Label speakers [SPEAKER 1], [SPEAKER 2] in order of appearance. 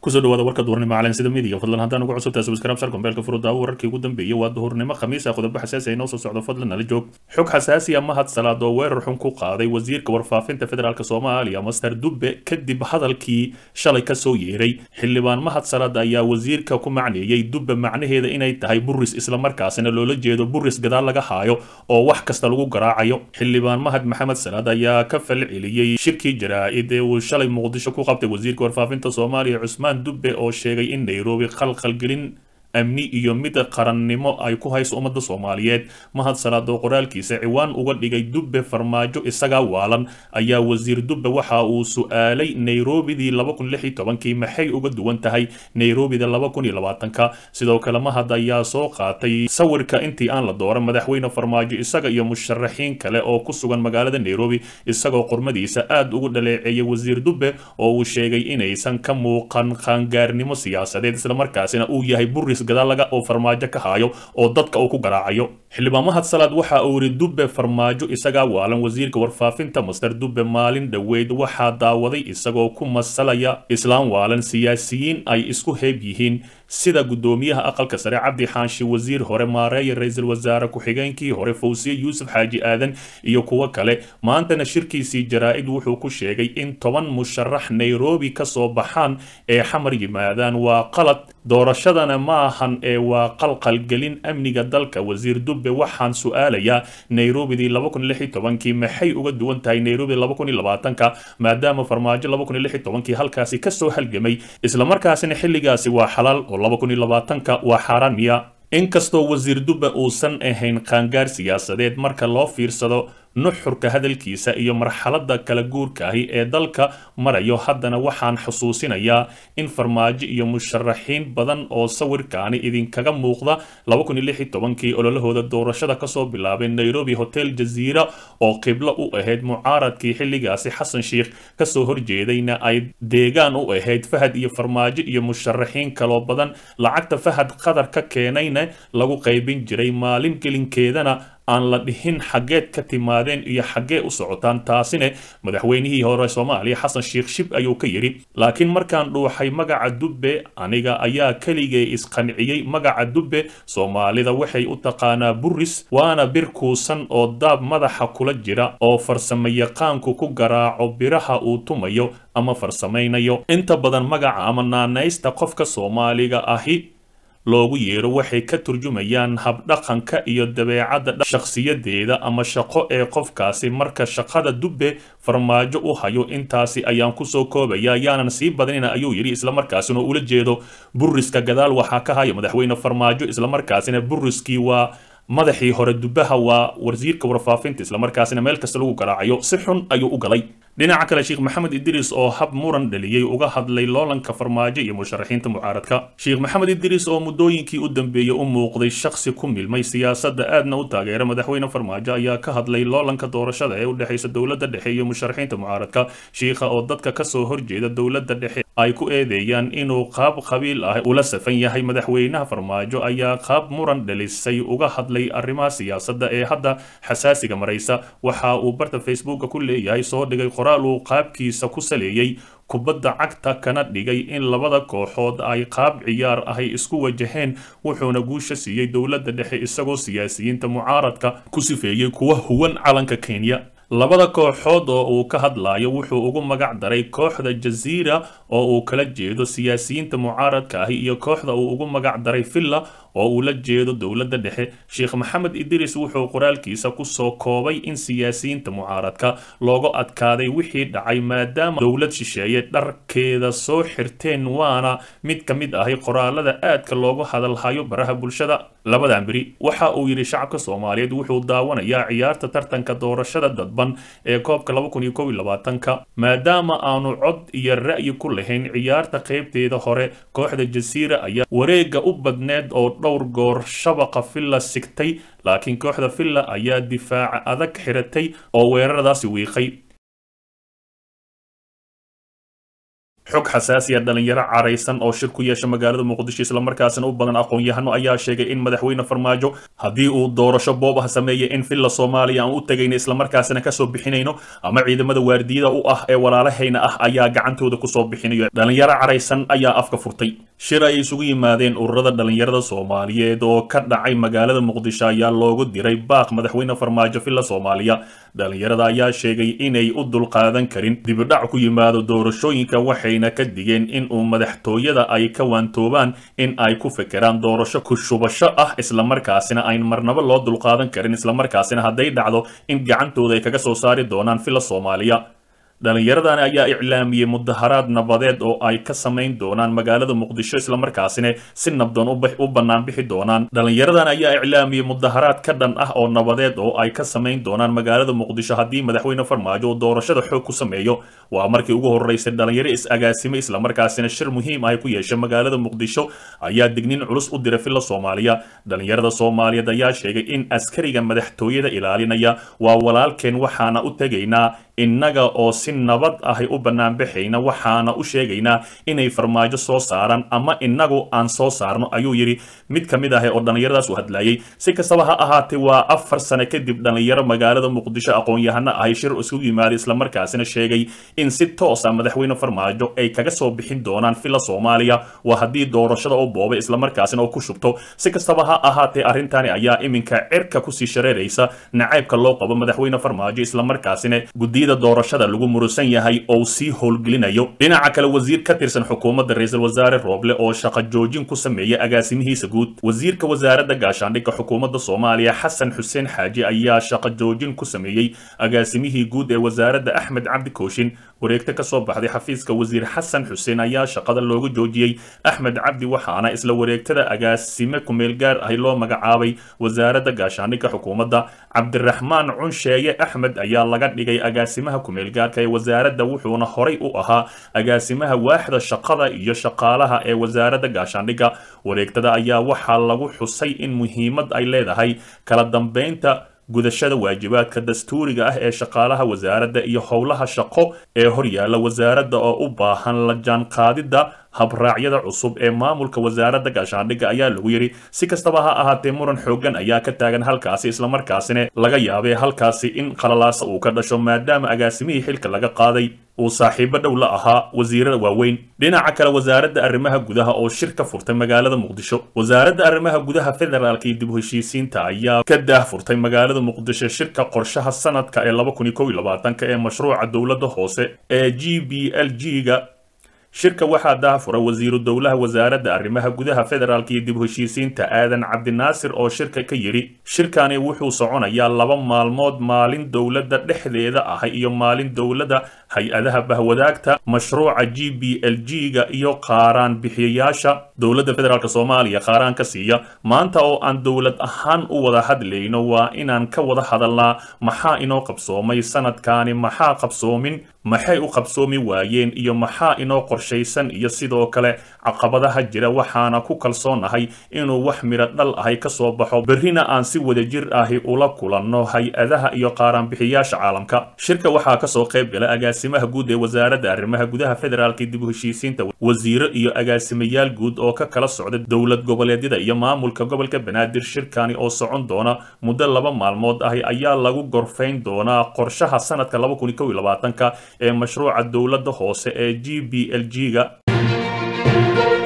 [SPEAKER 1] kusoo dhawaada warka duhurnimo calansida midiga fadlan haddaan ugu cusubtahay subscribe sar gombeelka furuda wararkii ugu dambeeyey waa duhurnimo khamiisa qodobo xasaasi ay noo soo socdo fadlan nala joog xog xasaasi ah mahad salaad oo weerar xun ku qaaday wasiirka warfaafinta federaalk soomaaliya master dubbe kadib hadalkii shalay kasoo yeeray xildhibaan mahad salaad ayaa wasiirka ku macneeyey dubbe macnaheeda inay tahay buris islamarkaasina loola jeedo buris gadaal laga haayo oo wax kasta lagu garaacayo xildhibaan mahad maxamed salaad ayaa ka falceliyey shirkii jaraa-id ee uu shalay muqdisho ku qabtay wasiirka warfaafinta soomaaliya cusmaan dubbe oo sheegay in nairobi khalkhalgelin amni iyo mid qarannimo ay ku hayso ummadda soomaaliyeed mahad salaad oo qoraalkiisa ciwaan uga dhigay dubbe farmaajo isagaa waalan ayaa wasiir dubbe waxa uu su-aalay nairobidii kii maxay uga duwan tahay nairobida ka sidoo kale mahad ayaa soo qaatay sawirka intii aan la dooran madaxweyne farmaajo isaga iyo musharaxiin kale oo ku sugan magaalada nairobi isagoo qormadiisa aad ugu dhaleeceeyay wasiir dubbe oo uu sheegay inaysan ka muuqan qaangaarnimo siyaasadeed islamarkaasina uu yahay buris gadaalaga oo farmaajo ka haayo oo dadka uu ku garaacayo xildhibaan mahad salaad waxa uu yidhi dubbe farmaajo isagaa waalan wasiirka warfaafinta master dubbe maalin dhoweyd waxaa daawaday isagoo ku masalaya islaam waalan siyaasiyiin ay isku heeb yihiin sida guddoomiyaha aqalka sare cabdi xaanshi wasiir hore maareeya ra-iisul wasaare ku-xigeenkii hore fawsiye yuusuf xaaji aadan iyo kuwo kale maantana shirkiisii jaraa-id wuxuu ku sheegay in toban musharax nairobi ka soo baxaan ee xamar yimaadaan waa qalad doorashadana ma ahan ee waa qalqalgelin amniga dalka wasiir dubbe waxaan su-aalayaa nairobidii kii maxay uga duwan tahay nairobi ka maadaama farmaajo kii halkaasi kasoo halgamay islamarkaasina xilligaasi waa xalaal oo ka waa xaaraan miya inkastoo wasiir dubbe uusan ahayn qaangaar siyaasadeed marka loo fiirsado nuxurka hadalkiisa iyo marxaladda kala guurka ahi ee dalka marayo haddana waxaan xusuusinayaa in farmaajo iyo musharaxiin badan oo sawirkaani idinkaga muuqda kii ololahooda doorashada kasoo bilaabay nairobi hotel jaziira oo qiblo u ahayd mucaaradkii xilligaasi xasan sheikh kasoo horjeedayna ay deegaan u ahayd fahad iyo farmaajo iyo musharaxiin kaloo badan lacagta fahad qatar ka keenayna lagu qaybin jiray maalin gelinkeedana aan la dhihin xaggeed ka timaadeen iyo xaggee u socotaan taasina madaxweynihii hore soomaaliya xasan sheikh shib ayuu ka yidhi laakiin markaan dhuuxay magaca dubbe aniga ayaa keligee isqanciyey magaca dubbe soomaalida waxay u taqaanaa buris waana bir kuusan oo daab madaxa kula jira oo farsamayaqaanku ku garaaco biraha uu tumayo ama farsamaynayo inta badan magaca ama naanaysta qofka soomaaliga ahi loogu yeero waxay ka turjumayaan habdhaqanka iyo dabeecadda shakhsiyadeeda ama shaqo ee qofkaasi marka shaqada dubbe farmaajo u hayo intaasi ayaan kusoo koobaya yaanan sii badnina ayuu yidhi islamarkaasina ula jeedo buriska gadaal waxaa ka haya madaxweyne farmaajo islamarkaasina buriskii waa madaxii hore dubbaha waa wasiirka warfaafinta islamarkaasina meel kasta lagu garaacayo si xun ayuu u galay dhinaca kale sheekh maxamed idriis oo hab muran dhaliyey uga hadlay loolanka farmaajo iyo musharaxiinta mucaaradka sheekh maxamed idriis oo muddooyinkii u dambeeyey u muuqday shakhsi ku milmay siyaasadda aadna u taageera madaxweyne farmaajo ayaa ka hadlay loolanka doorashada ee u dhexaysa dowladda dhexe iyo musharaxiinta mucaaradka shiikha oo dadka kasoo horjeeda dowladda dhexe ay ku eedeeyaan inuu qaab qabiil ah ula safan yahay madaxweynaha farmaajo ayaa qaab muran dhalisay uga hadlay arrimaha siyaasadda ee hadda xasaasiga maraysa waxa uu barta facebooka ku leeyahay soo dhigay qoraal uu qaabkiisa ku saleeyey kubadda cagta kana dhigay in labada kooxood ay qaab ciyaar ahay isku wajaheen wuxuuna guusha siiyey dowladda dhexe isagoo siyaasiyiinta mucaaradka ku sifeeyey kuwa huwan calanka kenya labada kooxood oo uu ka hadlayo wuxuu ugu magac daray kooxda jaziira oo uu kala jeedo siyaasiyiinta mucaaradka ahi iyo kooxda uu ugu magac daray villa oo uu la jeedo dowladda dhexe sheekh maxamed idriis wuxuu qoraalkiisa kusoo koobay in siyaasiyiinta mucaaradka looga adkaaday wixii dhacay maadaama dowlad shisheeye dharkeeda soo xirteen waana mid ka mid ahi qoraalada aadka loogu hadalhayo baraha bulshada labadan beri waxa uu yidhi shacabka soomaaliyeed wuxuu daawanayaa ciyaarta tartanka doorashada dadban ee koobka ka maadaama aanu cod iyo ra'yi ku lahayn ciyaarta qaybteeda hore kooxda jasiira ayaa wareega u badneed oo dhowr goor shabaqa villa sigtay laakiin kooxda villa ayaa difaaca adag xiratay oo weeraradaasi wiiqay xog xasaasiya dhalinyaro caraysan oo shir ku yeesha magaalada muqdisho islamarkaasina u badan aqoon-yahano ayaa sheegay in madaxweyne farmaajo haddii uu doorasho boob ah sameeyay in villa soomaaliya aan u tegayno islamarkaasina kasoo bixinayno ama ciidamada waardiyada u ah ee walaalahayna ah ayaa gacantooda kusoo bixinayo dhalinyaro caraysan ayaa afka furtay shir ay isugu yimaadeen ururada dhalinyarada soomaaliyeed oo ka dhacay magaalada muqdisho ayaa loogu diray baaq madaxweyne farmaajo villa soomaaliya dhalinyarada ayaa sheegay inay u dulqaadan karin dibidhac ku yimaado doorashooyinka waxayna ka digeen in uu madaxtooyada ay ka waantoobaan in ay ku fekeraan doorasho ku shubasho ah islamarkaasina ayn marnabo loo dulqaadan karin islamarkaasina hadday dhacdo in gacantooda ay kaga soo saari doonaan villa soomaaliya dhallinyaradani ayaa iclaamiyey mudaharaad nabadeed oo ay ka samayn doonaan magaalada muqdisho islamarkaasina si nabdoon u bannaan bixi doonaan dhallinyaradan ayaa iclaamiyey mudaharaad ka dhan ah oo nabadeed oo ay ka samayn doonaan magaalada muqdisho haddii madaxweyne farmaajo uu doorashada xoog ku sameeyo waa markii ugu horeysay dhalinyaro is-agaasimay islamarkaasina shir muhiim ah ay ku yeeshay magaalada muqdisho ayaa dignin culus u diray villa soomaaliya dhallinyarada soomaaliyeed ayaa sheegay in askariga madaxtooyada ilaalinaya waa walaalkeen waxaana u tegaynaa innaga oo si nabad ahay u banaanbaxayna waxaana u sheegaynaa inay farmaajo soo saaraan ama innagu aan soo saarno ayuu yidhi mid ka mid ah oo dhallinyaradaas u hadlayay si kastaba ha ahaatee waa afar sane kadib dhallinyaro magaalada muqdisho aqoon-yahano ahay shir isugu yimaaday islamarkaasina sheegay in si toos ah madaxweyne farmaajo ay kaga soo bixin doonaan villa soomaaliya waa haddii doorashada u boobay islamarkaasina oo ku shubto si kastaba ha ahaatee arrintani ayaa iminka cirka kusii shareeraysa nacaybka loo qabo madaxweyne farmaajo islamarkaasina gudiyada doorashada lagu murusan yahay oo sii howlgelinayo dhinaca kale wasiir ka tirsan xukuumadda ra-iisul wasaare rooble oo shaqo joojin ku sameeyay agaasimihiisa guud wasiirka wasaaradda gaashaandhigga xukuumadda soomaaliya xasan xuseen xaaji ayaa shaqo joojin ku sameeyey agaasimihii guud ee wasaaradda axmed cabdi kooshin wareegto ka soo baxday xafiiska wasiir xasan xuseen ayaa shaqada looga joojiyey axmed cabdi waxaana isla wareegtada agaasime kumeel gaar ahi loo magacaabay wasaaradda gaashaandhigga xukuumadda cabdiraxmaan cunsheeye axmed ayaa laga dhigay agaasimaha kumeel gaarka ee wasaaradda wuxuuna horay u ahaa agaasimaha waaxda shaqada iyo shaqaalaha ee wasaaradda gaashaandhigga wareegtada ayaa waxaa lagu xusay in muhiimad ay leedahay kala dambeynta gudashada waajibaadka dastuuriga ah ee shaqaalaha wasaaradda iyo howlaha shaqo ee horyaalla wasaaradda oo u baahan la jaanqaadidda habraacyada cusub ee maamulka wasaaradda gaashaandhigga ayaa lagu yidhi si kastaba ha ahaatee muran xooggan ayaa ka taagan halkaasi islamarkaasina laga yaabay halkaasi in qalalaasa uu ka dhasho maadaama agaasimihii xilka laga qaaday uu saaxiibo dhow la ahaa wasiirada waaweyn dhinaca kale wasaaradda arrimaha gudaha oo shir ka furtay magaalada muqdisho wasaaradda arrimaha gudaha federaalka iyo dib u heshiisiinta ayaa ka daah furtay magaalada muqdisho shirka qorshaha sanadka ee laba kun iyo kow iyo labaatanka ee mashruuca dowladda hoose ee g b l g ga shirka waxaa daahfura wasiiru dowlaha wasaaradda arrimaha gudaha federaalka iyo dib u heshiisiinta aadan cabdinaasir oo shirka ka yidhi shirkani wuxuu soconayaa laba maalmood maalin dowladda dhexdeeda ah iyo maalin dowladda hay-adaha bahwadaagta mashruuca g b l g ga iyo qaaraan bixiyayaasha dowladda federaalk soomaaliya qaaraan ka siiya maanta oo aan dowlad ahaan u wada hadlayno waa inaan ka wada hadalnaa maxaa inoo qabsoomay sanadkaani maxaa qabsoomin maxay u qabsoomi waayeen iyo maxaa inoo qorshaysan iyo sidoo kale caqabadaha jira waxaana ku kalsoonahay inuu wax midho dhal ahay ka soo baxo berrina aan si wadajir ahi ula kulanno hay-adaha iyo qaaraanbixiyaasha caalamka shirka waxaa kasoo qayb gala agaasimaha guud ee wasaaradda arrimaha gudaha federaalka dib u heshiisiinta wasiiro iyo agaasimayaal guud oo ka kala socda dowlad goboleedyada iyo maamulka gobolka banaadir shirkani oo socon doona muddo laba maalmood ahi ayaa lagu gorfayn doonaa qorshaha sanadka laba kun iyo kow iyo labaatanka ee mashruuca dowladda hoose ee g b l g ga